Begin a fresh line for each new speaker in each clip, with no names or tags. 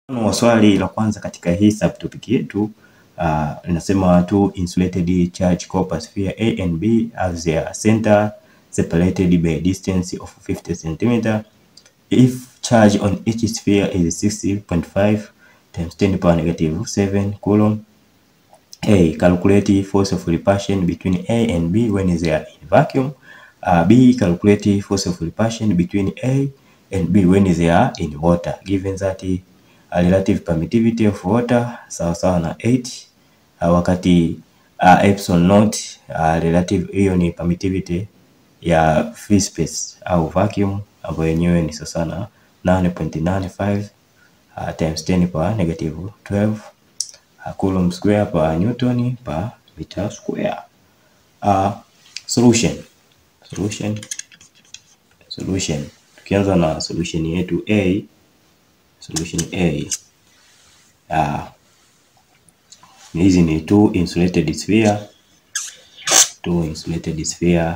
Mfano wa swali la kwanza katika hii subtopic yetu uh, linasema two insulated charge copper sphere A and B have their center separated by a distance of 50 cm. If charge on each sphere is 60.5 times 10 power negative 7 coulomb. A. Calculate force of repulsion between A and B when they are in vacuum. Uh, B. Calculate force of repulsion between A and B when they are in water given that uh, relative permittivity of water sawa sawa na 8 uh, wakati uh, epsilon naught uh, relative hiyo ni permittivity ya free space au vacuum ambayo yenyewe ni sawa na 8.95 uh, times 10 power negative 12 uh, coulomb square per newton per meter square. Uh, solution solution solution tukianza na solution yetu A solution A uh, hizi ni two insulated sphere two insulated sphere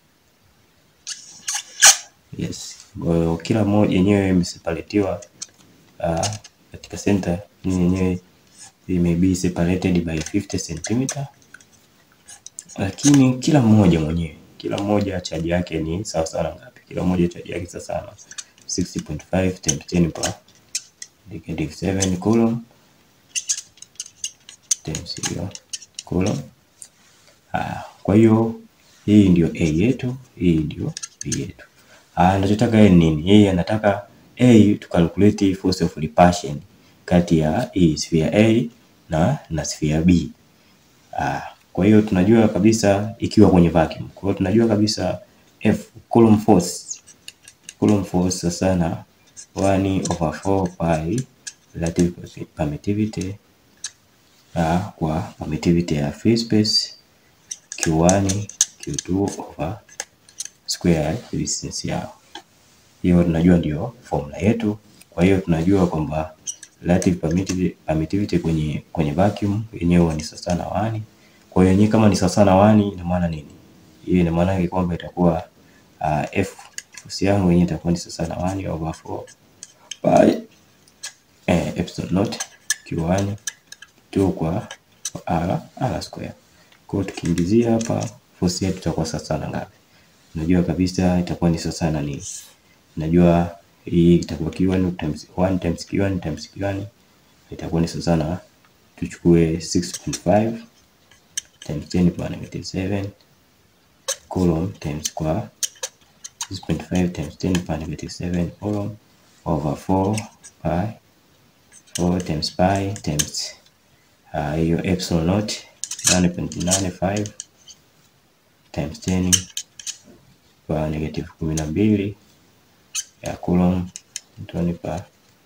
yes kwa hiyo kila moja yenyewe imeseparatiwa uh, katika center yenyewe may be separated by 50 cm lakini kila mmoja mwenyewe kila mmoja chaji yake ni sawa sawa ngapi? Kila mmoja chaji yake sawa sawa 60.5 times 10 power negative 7 coulomb times hiyo coulomb. Ah, kwa hiyo hii ndio A yetu, hii ndio B yetu. Ah, anachotaka yeye nini? Yeye anataka A to calculate force of repulsion kati ya hii sphere A na na sphere B. Ah, kwa hiyo tunajua kabisa ikiwa kwenye vacuum. Kwa hiyo tunajua kabisa F Coulomb force. Coulomb force sasa na 1 over 4 pi relative permittivity uh, kwa permittivity ya free space Q1 Q2 over square distance yao. Hiyo tunajua ndio formula yetu. Kwa hiyo tunajua kwamba relative permittivity, permittivity kwenye kwenye vacuum yenyewe ni sawa na 1 kwa hiyo yenyewe kama ni sawa na wani ina maana nini? Hiyo ina maana kwamba itakuwa uh, f force yangu yenyewe itakuwa ni sawa na 1 over 4 pi eh, epsilon naught q1 2 kwa r r square. Kwa hiyo tukiingizia hapa force yetu itakuwa sawa na ngapi? Unajua kabisa itakuwa ni sawa na nini? Najua hii itakuwa q1 times 1 times q1 times q1 itakuwa ni sawa na tuchukue 6.5 times 10 power negative 7 coulomb times kwa 6.5 times 10 power negative 7 coulomb over 4 pi 4 times pi times hiyo uh, epsilon naught 9.95 times 10 kwa negative kumi na mbili ya coulomb newton per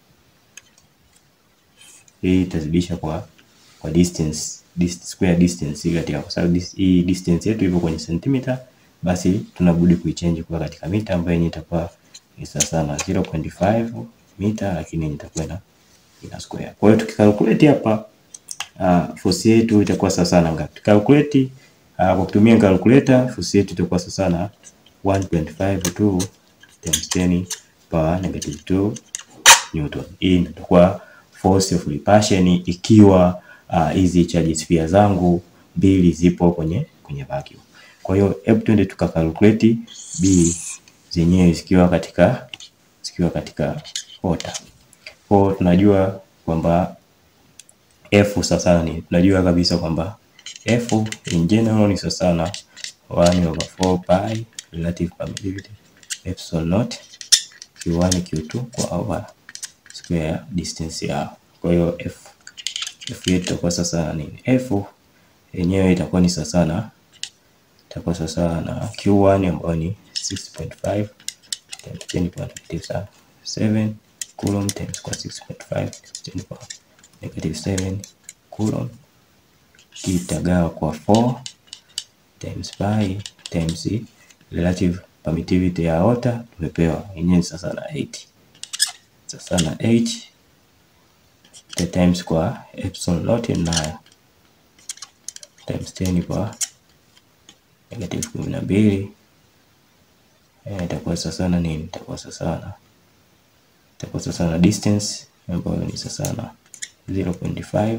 hii itazidisha kwa kwa distance dist, square distance hii katika, kwa sababu hii distance yetu ipo kwenye sentimita, basi tunabudi kuichange kwa katika mita ambayo yenyewe itakuwa ni sawa na 0.5 mita, lakini itakuwa na ina square. Kwa hiyo tukikalculate hapa uh, force yetu itakuwa sawa na ngapi? Tukalculate uh, kwa kutumia calculator force yetu itakuwa sawa na 1.52 times 10 power negative 2 newton. Hii itakuwa force of repulsion ikiwa hizi uh, charge sphere zangu mbili zipo kwenye kwenye vacuum. Kwa hiyo hebu twende tukakalculate B zenyewe zikiwa katika zikiwa katika water. Kwa hiyo tunajua kwamba F sasa ni tunajua kabisa kwamba F in general ni sasa na 1 over 4 pi relative permittivity epsilon naught Q1 Q2 kwa over square distance yao. Kwa hiyo F F yetu itakuwa sasa na nini? F yenyewe itakuwa ni sasa na itakuwa sasa na Q1 ambayo ni 6.5 times 10 power negative 7 coulomb times kwa 6.5 10 power negative 7 coulomb kitagawa kwa 4 times pi times relative permittivity ya water tumepewa yenyewe sasa na 8 sasa na 8 the times kwa epsilon naught nayo times 10 kwa negative kumi na mbili itakuwa sasa na nini? Itakuwa sasa na itakuwa sasa na distance ambayo ni sasa na 0.5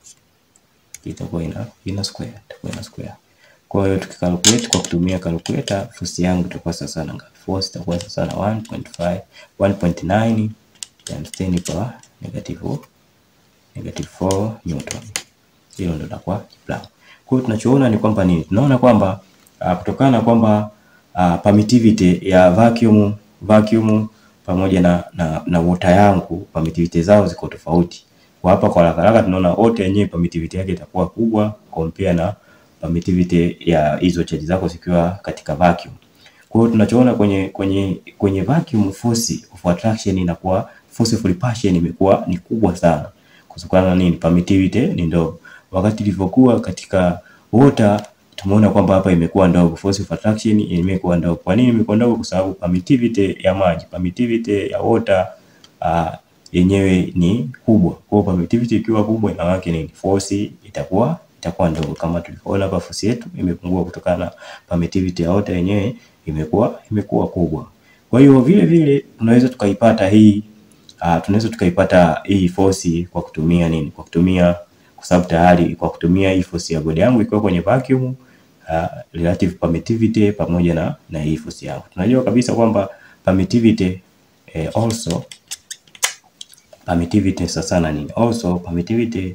itakuwa ina ina square, itakuwa ina square. Kwa hiyo tukikalculate kwa kutumia calculator, force yangu itakuwa sasa na ngapi? Force itakuwa sasa na 1.5 1.9 times 10 power negative negative 4 newton. Hilo ndio litakuwa jibu langu. Kwa hiyo tunachoona ni kwamba nini? Tunaona kwamba uh, kutokana na kwamba uh, permittivity ya vacuum vacuum pamoja na, na, na water yangu permittivity zao ziko tofauti. Kwa hapa kwa haraka haraka tunaona water yenyewe permittivity yake itakuwa kubwa compare na permittivity ya hizo charge zako zikiwa katika vacuum. Kwa hiyo tunachoona kwenye kwenye kwenye vacuum force of attraction inakuwa force of repulsion imekuwa ni kubwa sana. Kutokana na nini? Permittivity ni ndogo. Wakati ilivyokuwa katika water tumeona kwamba hapa imekuwa ndogo, force of attraction imekuwa ndogo. Kwa nini imekuwa ndogo? Kwa sababu permittivity ya maji, permittivity ya water uh, yenyewe ni kubwa. Kwa hiyo permittivity ikiwa kubwa, ina maana nini? Force itakuwa itakuwa ndogo, kama tulivyoona hapa, force yetu imepungua kutokana na permittivity ya water yenyewe imekuwa imekuwa kubwa. Kwa hiyo vile vile tunaweza tukaipata hii uh, tunaweza tukaipata hii force kwa kutumia nini? Kwa kutumia kwa sababu tayari kwa kutumia hii force ya bodi yangu ikiwa kwenye vacuum uh, relative permittivity pamoja na na hii force yangu. Tunajua kabisa kwamba permittivity eh, also permittivity sasa na nini? Also permittivity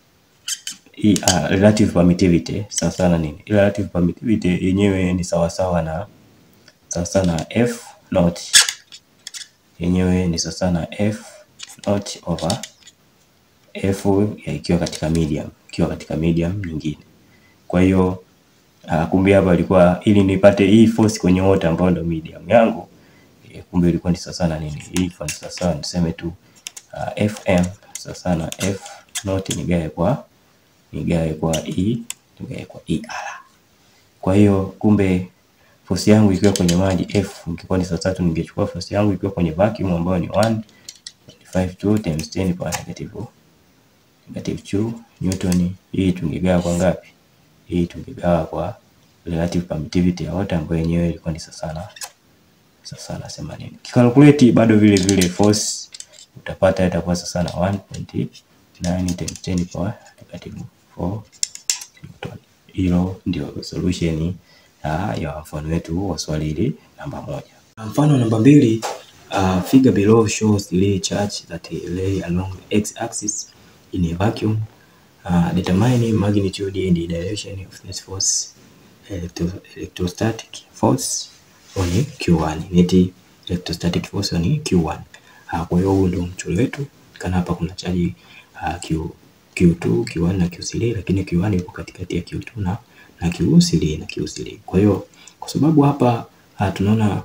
hii uh, relative permittivity sasa na nini? Relative permittivity yenyewe ni sawasawa na sasa na F naught yenyewe ni sasa na F naught over F ya ikiwa katika medium, ikiwa katika medium nyingine. Kwa hiyo uh, kumbe hapa ilikuwa ili nipate hii force kwenye water ambayo ndio medium yangu e, kumbe ilikuwa ni sasa na nini? Hii kwa sasa niseme tu uh, FM sasa na F naught nigawe kwa nigawe kwa E nigawe kwa ER. Kwa hiyo kumbe force yangu ikiwa kwenye maji F ingekuwa ni saa tatu, ningechukua force yangu ikiwa kwenye vacuum ambayo ni 1.52 times 10 power negative negative 2 newton. Hii tungegawa kwa ngapi? Hii tungegawa kwa relative permittivity ya water ambayo yenyewe ilikuwa ni sasa na sasa na 80. Kikalkulate bado vile vile force utapata itakuwa sasa na 1.9 times 10 power negative 4 newton. Hilo ndio solution ya mfano wetu wa swali hili namba moja. Mfano namba mbili, uh, figure below shows the charge that lay along x axis in a vacuum uh, determining magnitude and the direction of this force electro electrostatic force on Q1 net electrostatic force on Q1. Uh, kwa hiyo huu ndio mchoro wetu kana hapa kuna chaji uh, Q, Q2, Q1 na Q3 lakini Q1 iko katikati ya Q2 na na Q3 na Q3. Kwa hiyo kwa sababu hapa uh, tunaona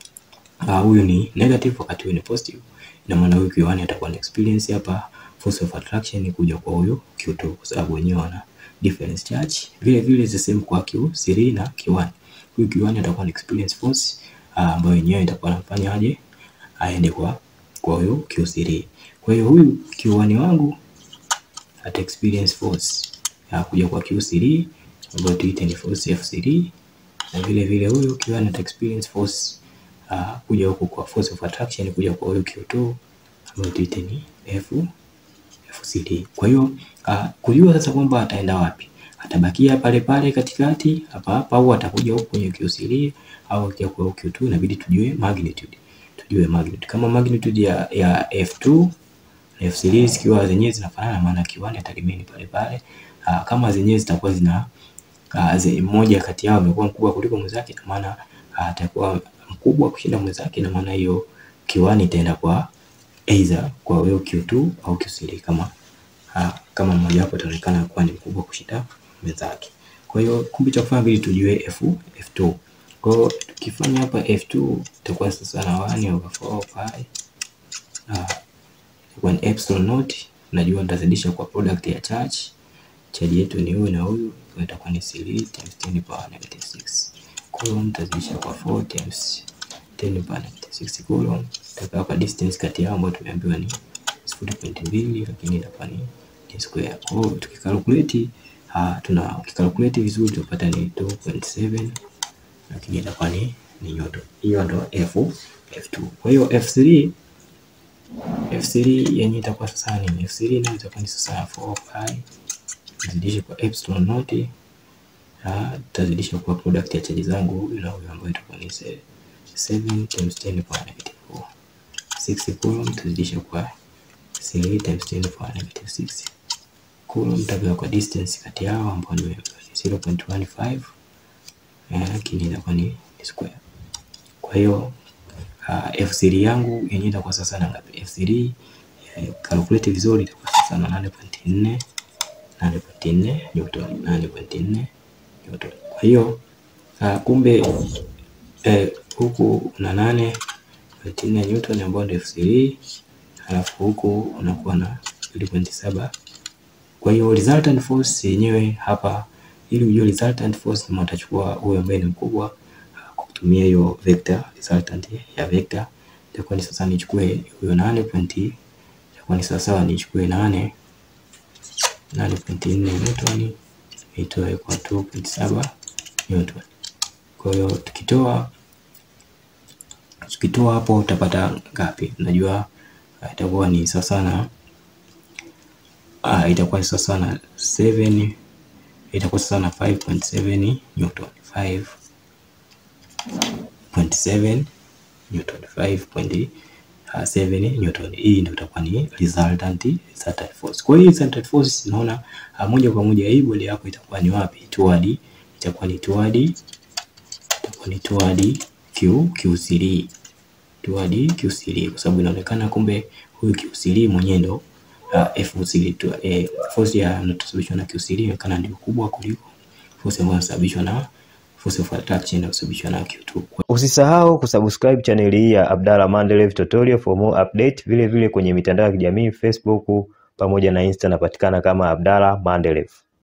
huyu uh, ni negative wakati huyu ni positive, ina maana huyu Q1 atakuwa na experience hapa force of attraction kuja kwa huyu Q2 kwa sababu wenyewe wana difference charge. Vile vile the same kwa Q3 na Q1. Huyu Q1 atakuwa na experience force ambayo uh, yenyewe itakuwa anafanya aje aende kwa kwa huyu Q3. Kwa hiyo huyu Q1 wangu ata experience force ya kuja kwa Q3 ambayo tuite ni force F3 na vile vile huyu Q1 ata experience force uh, kuja huku kwa force of attraction kuja kwa huyu Q2 ambayo tuite ni F F3. Kwa hiyo uh, kujua sasa kwamba ataenda wapi, atabakia pale pale katikati hapa hapa au atakuja huku kwenye Q3 au akija kwa Q2, inabidi tujue magnitude, tujue magnitude kama magnitude ya, ya F2 na F3 zikiwa zenyewe zinafanana, maana Q1 atarimeni pale pale. Uh, kama zenyewe zitakuwa zina uh, mmoja kati yao amekuwa mkubwa kuliko mwenzake, na maana atakuwa uh, mkubwa kushinda mwenzake, na maana hiyo Q1 itaenda kwa either kwa wewe Q2 au Q3 kama ha, kama mmoja wapo ataonekana kuwa ni mkubwa kushinda mwenzake. Kwa hiyo kumbe cha kufanya ili tujue F, F2. Kwa hiyo tukifanya hapa F2 itakuwa sasa na 1 over 4 pi ah kwa epsilon naught, najua nitazidisha kwa product ya charge. Charge yetu ni huyu na huyu, kwa itakuwa ni 3 times 10 power negative 6 coulomb, nitazidisha kwa 4 times 10 power negative 6 coulomb itakuwa kwa distance kati yao ambayo tumeambiwa ni 0.2 lakini itakuwa ni ni square. Kwa hiyo tukikalculate uh, tuna ukikalculate vizuri tutapata ni 2.7 lakini itakuwa ni ni newton. Hiyo ndo F F2. Kwa hiyo F3 F3 yenye itakuwa sasa ni F3 nayo itakuwa ni sasa 4 pi tuzidishe kwa epsilon naught tutazidisha kwa product ya chaji zangu ile ambayo itakuwa ni 7 times 10 power negative 4 6 coulomb tuzidishe kwa 3 times 10 power negative 6 coulomb tutapewa kwa distance kati yao ambao ni 0.15 lakini itakuwa ni square. Kwa hiyo uh, F3 yangu yenyewe itakuwa sasa na ngapi? F3 uh, calculate vizuri itakuwa sasa na 8.4 8.4 Newton 8.4 Newton. Kwa hiyo uh, kumbe eh, huku una 8.4 Newton ambayo ndio F3 halafu huku unakuwa na 2.7. Kwa hiyo resultant force yenyewe hapa, ili ujue resultant force, kama utachukua huyo ambaye ni mkubwa kwa kutumia hiyo vector, resultant ya vector itakuwa ni sasa, nichukue huyo 8 point, itakuwa ni sasa nichukue 8 8.4 Newton itoe kwa 2.7 Newton. Kwa hiyo tukitoa tukitoa hapo utapata ngapi? Unajua itakuwa ni sasa na ah, itakuwa ni sasa na 7 itakuwa sasa na 5.7 Newton 5.7 Newton 5.7 Newton. Hii ndio itakuwa ni resultant resultant force. Kwa hiyo resultant force naona moja kwa moja hii bodi yako itakuwa ni wapi? Toward itakuwa ni toward itakuwa ni toward Q Q3 toward Q3 kwa sababu inaonekana kumbe huyu Q3 mwenyewe ndo uh, F3 tu eh, force ya inayosababishwa na Q3 inaonekana ndio kubwa kuliko force ambayo inasababishwa na force of attraction inayosababishwa na Q2.
Usisahau kusubscribe chaneli hii ya Abdalla Mandelev Tutorial for more update. Vile vile kwenye mitandao ya kijamii Facebook pamoja na Insta napatikana kama Abdalla Mandelev.